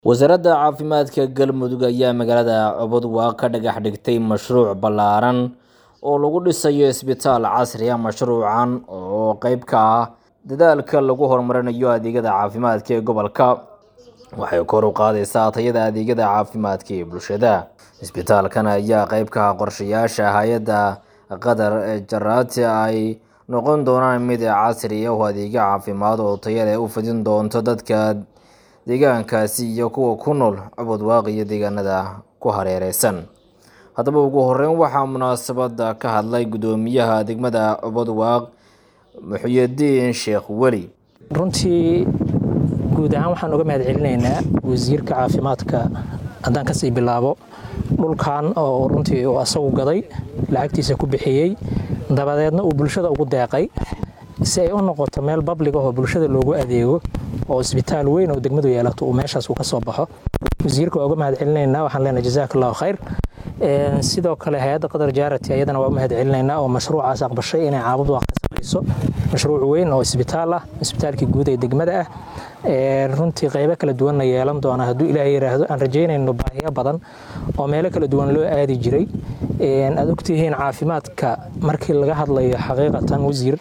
wasaaradda caafimaadka galmudug ayaa magaalada cobodwa ka dhagax dhigtay mashruuc ballaaran oo lagu dhisayo isbitaal casri ah mashruucan oo qeyb ka ah dadaalka lagu horumarinayo adeegyada caafimaadka ee gobolka waxay kor u qaadaysaa tayada adeegyada caafimaadka ee bulshada isbitaalkan ayaa qeyb ka ah qorshayaasha hay-adda qatar ee jaraati ay noqon doonaan mid casri ah oo adeegyo caafimaad oo tayo leh u fidin doonto dadka deegaankaasi iyo kuwa ku nool cobodwaaq iyo deegaanada ku hareereysan haddaba ugu horeyn waxaa munaasabada ka hadlay guddoomiyaha degmada cobodwaaq muxyidiin sheekh weli runtii guud ahaan waxaan uga mahad celinaynaa wasiirka caafimaadka haddaan kasii bilaabo dhulkan oo runtii uu asagu gaday lacagtiisa ku bixiyey dabadeedna uu bulshada ugu deeqay si ay u noqoto meel bablig ah oo bulshada loogu adeego oo isbitaal weyn oo degmadu yeelato uu meeshaas uu ka soo baxo wasiirka waa uga mahad celinaynaa waxaan leenahay jazaak allahu khayr sidoo kale hay-adda qadar jaarati ayadana waa u mahad celinaynaa oo mashruucaas aqbashay inay caabud waa ka samayso mashruuc weyn oo isbitaal ah isbitaalkii guud ee degmada ah runtii qeybo kala duwanna yeelan doona hadduu ilaahay yiraahdo aan rajaynayno baahiyo badan oo meelo kala duwan loo aadi jiray aad ogtihiin caafimaadka markii laga hadlayo xaqiiqatan wasiir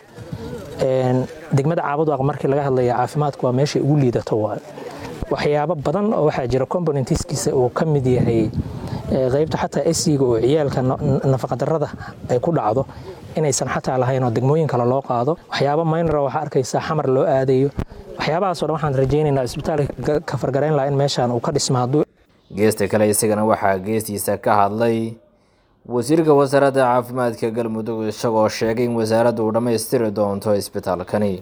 degmada caabudwaaq markii laga hadlayo caafimaadku waa meeshay ugu liidato waayo waxyaabo badan oo waxaa jira componentiskiisa uu ka mid yahay qeybta xataa esiga oo ciyaalka nafaqadarada ay ku dhacdo inaysan xataa lahayn oo degmooyin kale loo qaado waxyaabo maynara waxaa arkaysaa xamar loo aadayo waxyaabahaasoo dhan waxaan rajaynaynaa isbitaalka ka fargarayn lahaa in meeshaan uu ka dhismo hadduu geesta kale isagana waxaa geestiisa ka hadlay wasiirka wasaaradda caafimaadka galmudug isagoo sheegay in wasaaraddu uu dhammaystiri doonto isbitaalkani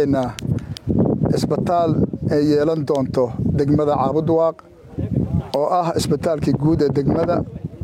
isbitaal ay yeelan doonto degmada caabudwaaq oo ah isbitaalkii guud ee degmada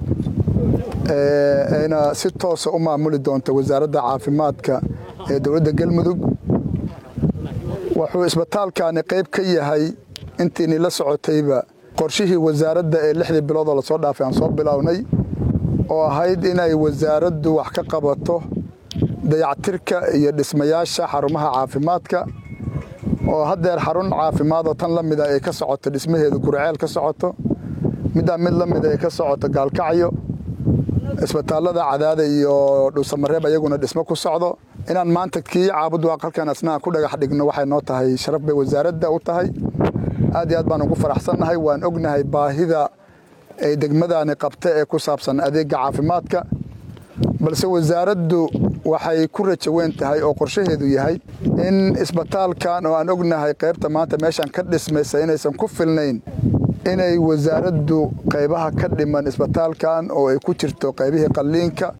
ayna si toosa u maamuli doonto wasaaradda caafimaadka ee dowladda galmudug wuxuu isbitaalkani qayb ka yahay intiini la socotayba qorshihii wasaaradda ee lixdii biloodoo lasoo dhaafay aan soo bilownay oo ahayd inay wasaaraddu wax ka qabato dayactirka iyo dhismayaasha xarumaha caafimaadka oo haddeer xarun caafimaadoo tan la mida ay ka socoto dhismaheedu gurceel ka socoto middaa mid la mida ay ka socoto gaalkacyo isbitaallada cadaada iyo dhuusamareeb ayaguna dhismo ku socdo inaan maanta kii caabudwaaq halkan asnaha ku dhagax dhigno waxay noo tahay sharaf bay wasaaradda u tahay aad iyo aad baan ugu faraxsannahay waan ognahay baahida ay degmadani qabta ee ku saabsan adeega caafimaadka balse wasaaraddu waxay ku rajo weyn tahay oo qorshaheedu yahay in isbitaalkan oo aan ognahay qaybta maanta meeshaan ka dhismaysa inaysan ku filnayn inay wasaaraddu qaybaha ka dhiman isbitaalkan oo ay ku jirto qaybihii qalliinka